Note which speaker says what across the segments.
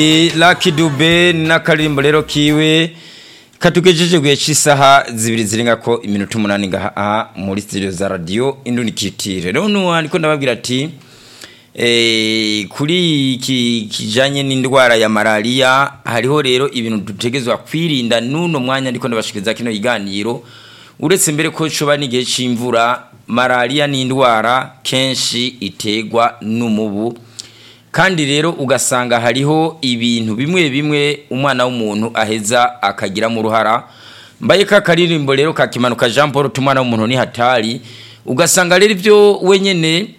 Speaker 1: Lucky Dube n'akaririmbo rero kiwe katugejeje guhe cy'isaha zibiri zirenga ko iminota umunani ngaha muri studio za radio Indunikitire rero nuwa niko ndababwira ati eh kuri iki kijanye n'indwara ya malaria hariho rero ibintu dutegezwa kwirinda nuno mwanya ndiko ndabashikiriza kino iganiro uretse mbere ko coba n'igihe c'imvura malaria ni indwara kenshi itegwa n'umubu kandi rero ugasanga hariho ibintu bimwe bimwe umwana w'umuntu aheza akagira mu ruhara mbaye ka karirimbo rero kakimanuka Jean Paul tumwana w'umuntu ni hatari ugasanga rero ibyo wenyene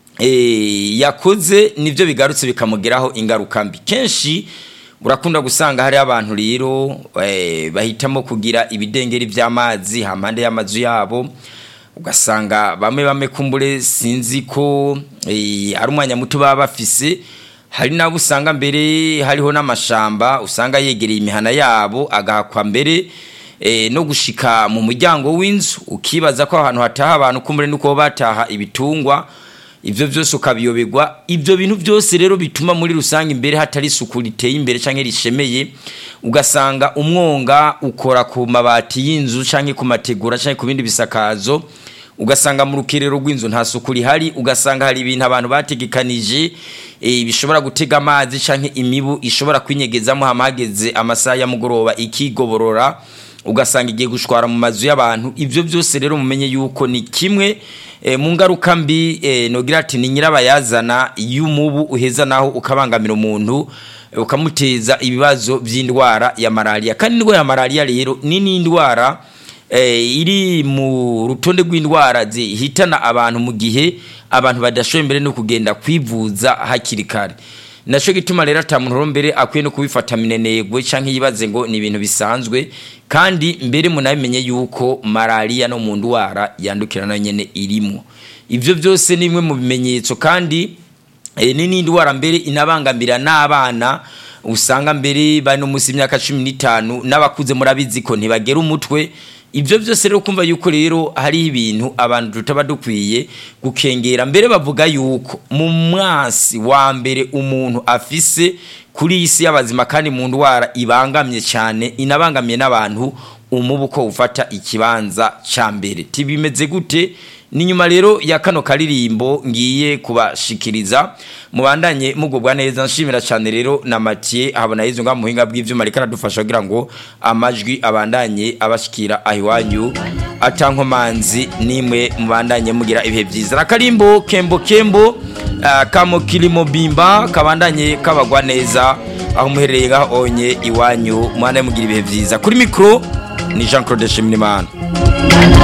Speaker 1: eh yakoze nivyo bigarutse bikamugeraho ingaruka mbi kenshi urakunda gusanga hari abantu rero eh, bahitamo kugira ibidengeri vy'amazi hampande y'amazu yabo ugasanga bamwe bamwe kumbure sinzi ko ari umwanya muto baba bafise hari nabo usanga mbere hariho n'amashamba usanga yegereye imihana yabo agahakwa mbere no gushika mu muryango w'inzu ukibaza ko ahantu hataha abantu kumbure nuko bataha ibitungwa ibyo byose ukabiyoberwa ibyo bintu byose rero bituma muri rusange imbere hatari isuku riteye imbere cyangwa rishemeye ugasanga umwonga ukora ku mabati y'inzu cyangwa ku mategura cyangwa ku bindi bisakazo ugasanga mu rukerero rw'inzu nta suku rihari ugasanga hari ibintu abantu bategekanije bishobora gutega amazi cyangwa imibu ishobora kwinyegezamo hamahageze amasaha ya mugoroba ikigoborora ugasanga igiye gushwara mu mazu y'abantu ibyo byose rero mumenye yuko ni kimwe mu ngaruka mbi nogira ati ni nyirabayazana y'umubu uheza naho ukabangamira umuntu ukamuteza ibibazo by'indwara ya malaria kandi indwara ya malaria rero ni n'indwara iri mu rutonde rw'indwara zihitana abantu mu gihe abantu badashoboye mbere no kugenda kwivuza hakiri kare nacyo gituma rero atamuntu mbere akwiye no kubifata minenegwe cyangwa yibaze ngo ni ibintu bisanzwe kandi mbere munabimenye yuko malaria no mu ndwara yandukira na nyene irimo ivyo byose ni imwe mu bimenyetso kandi ni n'indwara mbere inabangamira n'abana usanga mbere bari no munsi y'imyaka cumi n'itanu n'abakuze murabizi ko ntibagera umutwe ibyo byose rero kumva yuko rero hari ibintu abantu tutaba dukwiye gukengera mbere bavuga yuko mu mwasi wa mbere umuntu afise kuri iyi si y'abazima kandi mu ndwara ibangamye cyane inabangamiye n'abantu umubu ko ufata ikibanza cya mbere tibimeze gute ni nyuma rero ya kano karirimbo ngiye kubashikiriza mubandanye mugubwa neza nshimira cyane rero na Mathieu habona yizo nga muhinga bw'ivyuma reka radufasha kugira ngo amajwi abandanye abashikira ahiwanyu atankomanzi nimwe mubandanye mugira ibihe byiza rakarimbo kembo kembo uh, kamo kilimo bimba kabandanye kabagwa neza aho muherereye ngaho onye iwanyu mwana mugira ibihe byiza kuri mikro ni Jean Claude Shimimana